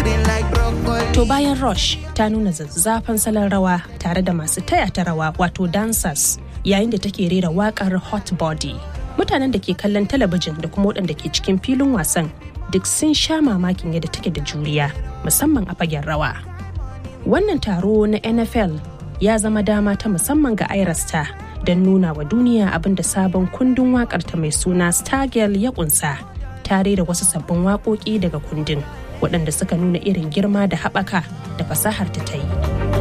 green like broccoli. To bayan Rush ta nuna zazzafan salon rawa tare da masu taya ta rawa wato dancers yayin da take rera wakar Hot Body. Mutanen da ke kallon talabijin da kuma waɗanda ke cikin filin wasan duk sun sha mamakin yadda take da juriya musamman a fagen rawa. Wannan taro na NFL ya zama dama ta musamman ga Irasta don nuna wa duniya abin da sabon kundin waƙarta mai suna Stargirl ya kunsa tare da wasu sabbin waƙoƙi daga kundin waɗanda suka nuna irin girma da haɓaka da fasahar ta ta yi.